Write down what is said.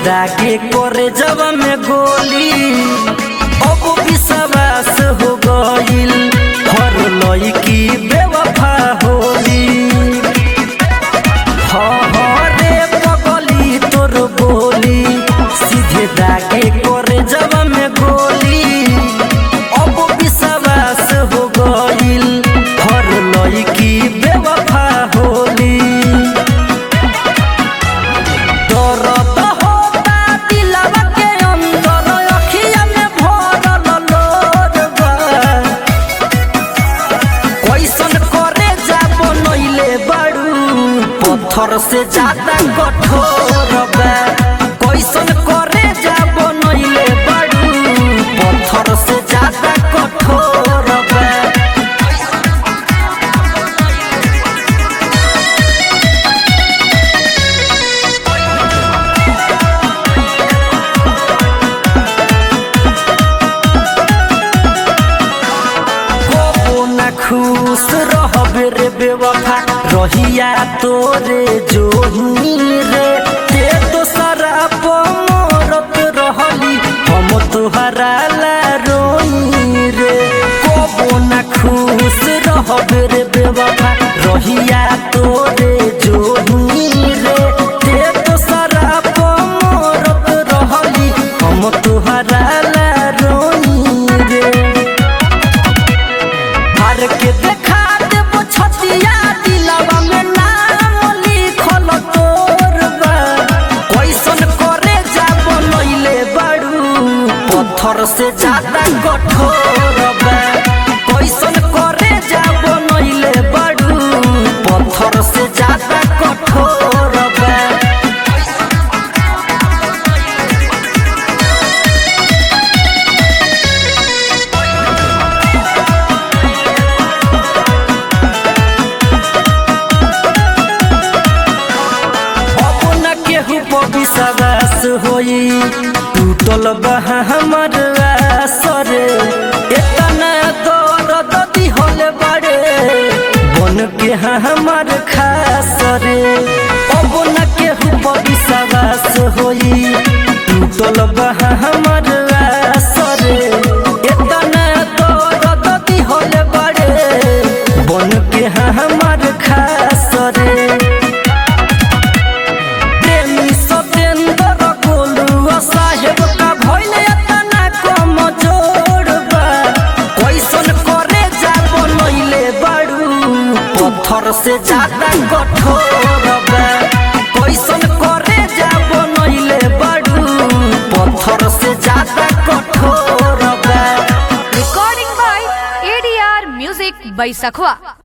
दागे करे जब में गोली अब विश्वास हो गईल हर लड़की बेवफा होली रे पगली तोर बोली सीधे दागे करे जब में गोली अब विश्वास हो गईल हर लड़की बेवफा होली दर्द होता दिलवा के अंदर अखिया में भरल लोर बा कैसन करे जा बनैले बाड़ू पत्थर से ज्यादा कठोर बा कैसन करे जा बनैले बाड़ू पत्थर से ज्यादा कठोर बा कबो ना खुश रहबे रे बेवफा रहिया तोरे जोही रे ते तो शराब मरत रहली हम तोहरा ला रोई रे कबो ना खुश रहबे रे बेवफा रहिया तोरे जोही रे ते तो शराब मरत रहली हम तोहरा ला रोई रे हर के देखा देबो छतिया दिलवा में नाम लिखल तोर बा कैसन करे जा बनैले बाड़ू पत्थर से ज्यादा कठोर बा कैसन करे जा बनैले बाड़ू पत्थर से ज्यादा कठोर बा अब न केहू पर विश्वास होई टूटल बह हमर आसरे एतना दर्द दिहल बड़े बन के हाँ हमर खास रे अब न केहू पर विश्वास होई टूटल बह हमर आसरे एतना दर्द दिहल बड़े बन के हाँ हमर खास रे प्रेमी सतेंद्र गोलुआ साहेब का भइल एतना कम जोड़बा कैसन करे जा बनैले बाड़ू पत्थर से ज्यादा कठोर बा कैसन करे जा बनैले बाड़ू पत्थर से ज्यादा कठोर बा Recording by ADR Music by Sakhwa.